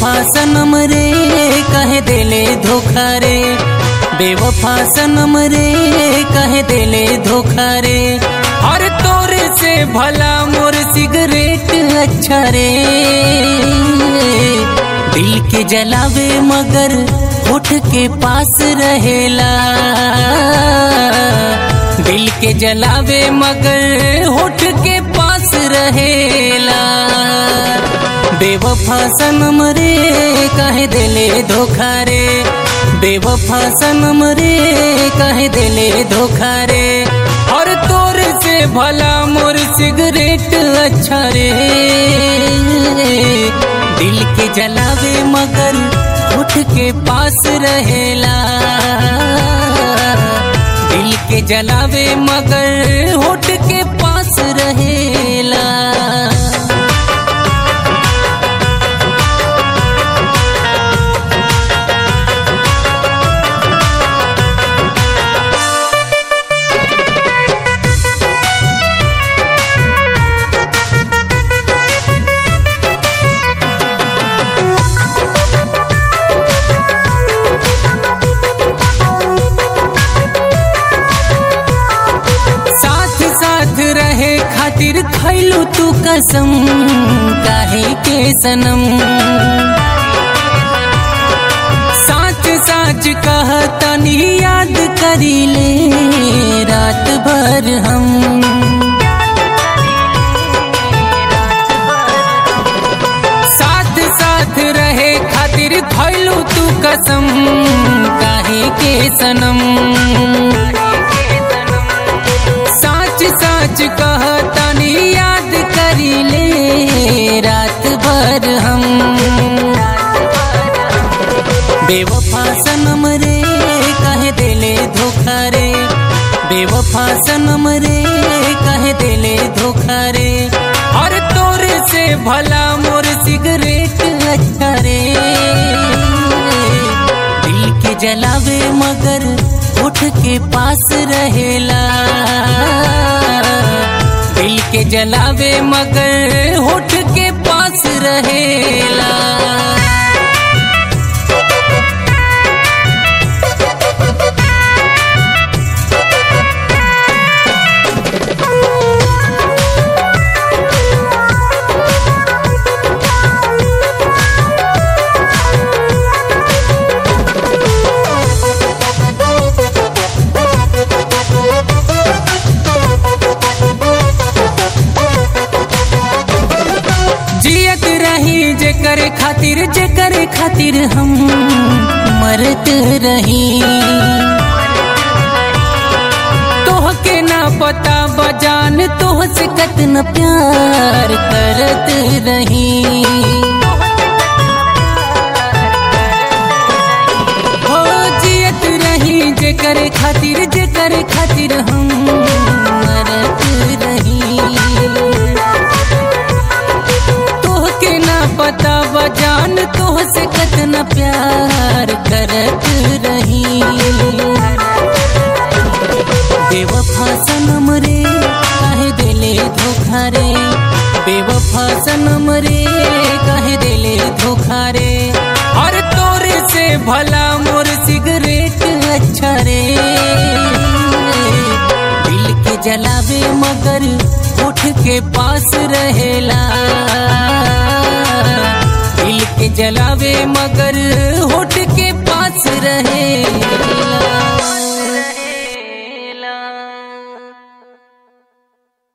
बेवफा सनम रे कहे देले धोखा रे बेवफा सनम रे कहे देले धोखा रे हर तोरे से भला मोर सिगरेट अच्छा रे दिल के जलावे मगर होठ के पास रहेला दिल के जलावे मगर होठ के पास रहेला बेवफा सनम रे कहे देले धोखा रे बेवफा सनम रे कहे देले धोखा रे और तोर से भला मोर सिगरेट अच्छा रे दिल के जलावे मगर उठ के पास रहेला दिल के जलावे मगर होठ के पास रहेला साथ साथ रहे खातिर खैलू तू कसम काहे के सनम साच साच कह तनी याद करी ले रात भर हम साथ साथ रहे खातिर खैलू तू कसम काहे के सनम साच साच कह तनी याद करी ले रात भर हम बेवफा सनम रे कहे देले धोखा रे बेवफा सनम रे कहे देले धोखा रे और तोरे से भला मोर सिगरेट अच्छा रे दिल के जलावे मगर उठ के पास रहेला दिल के जलावे मगर होठ के पास रहेला जियत रही जे करे खातिर जे करे खातिर हम मरत रही तोह के ना पता बजान तोह से कतना प्यार करत रही हो जियत रही जे करे खातिर जे करे खातिर हम मरत रही तोह के ना पता बजान तोह से कतना प्यार करत रही बेवफा सनम रे कहे देले धोखा रे बेवफा सनम रे कहे देले धोखा रे और तोरे से भला मोर सिगरेट अच्छा रे दिल के जलावे मगर उठ के पास रहेला दिल के जलावे मगर